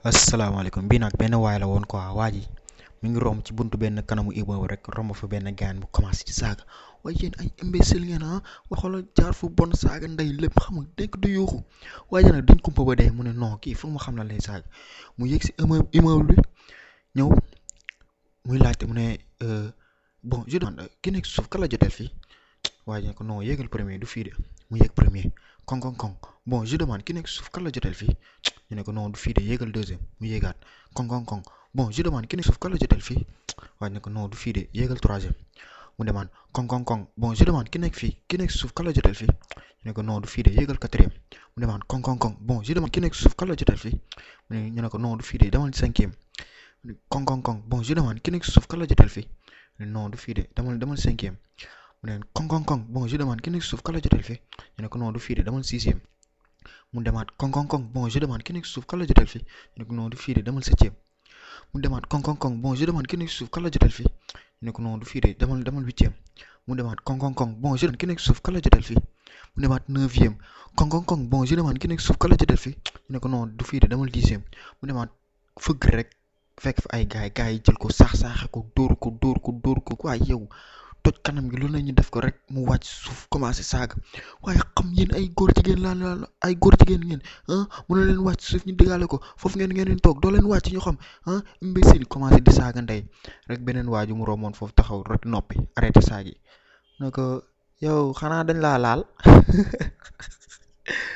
asalaamaaleykum bii nag benn waay la woon quoi waa ji mi ngi romb ci buntu benn kanamu immeuble rek romb fa benn gaan bu commencé ci saaga waaye yéen ay imbécile ngeen ah waxala jaar fu bon saaga ndey lépp xam nga nekk du yuuxu waaye nag dañ kumpa ba dee mu ne non kii foog ma xam na lay saaga mu yëg si immeuble immeuble bi ñëw muy laajte mu ne bon je demande ki nekk suuf kan la joteel fii waaye ne ko non yéegal premier du fii de mu yéeg premier koŋ koŋ koŋ bon je demande ki nekk suuf kan la joteel fii ñu ne ko non du fii de yéegal deuxième mu yéegaat koŋ koŋ koŋ bon je demande ki nekk suuf kan la joteel fii waaye ne ko non du fii de yéegal troisième mu demande koŋ koŋ koŋ bon je demande ki nekk fii ki nekk suuf kan la joteel fii ñu ne ko non du fii de yéegal quatrième mu demande koŋ koŋ koŋ bon je demande ki nekk suuf kan la joteel fii ñu ne ko non du fii de demal cinquième koŋ koŋ koŋ bon je demande ki nekk suuf kan la joteel fii non du fii de demal demal cinquième mu ne koŋ koŋ koŋ bon je demande ki nekk suuf kan la joteel fii ñu ne ko non du fii de demal sixième mu demaat koŋ koŋ koŋ bon je demande ki nekk suuf kan la joteel fii ñu ne ko non du fii de demal septième mu demaat koŋ koŋ koŋ bon je demande ki nekk suuf kan la joteel fii ñu ne ko non du fii de demal demal huitième mu demaat koŋ koŋ koŋ bon je demande ki nekk suuf kan la joteel fii mu demaat neuvième koŋ koŋ koŋ bon je demande ki nekk suuf kan la joteel fii ñu ne ko non du fii de demal dixième mu demaat fëgg rek fekk fa ay gaay gaay yi jël ko saax saaxe ko dóor ko dóor ko dóor ko waaye yow toj kanam gi lu ne ñu def ko rek mu wàcc suuf commencé saaga waaye xam yéen ay góor jigéen laa la ay góor jigéen ngeen ah mën na leen wàcc suuf ñu diggaale ko foofu ngeen ngeen toog doo leen wàcc ñu xam ah imbécile commencé di saaga ndey rek beneen waaju mu romboon foofu taxaw rek noppi arrêté saag yi ne ko yow xanaa dañ laa laal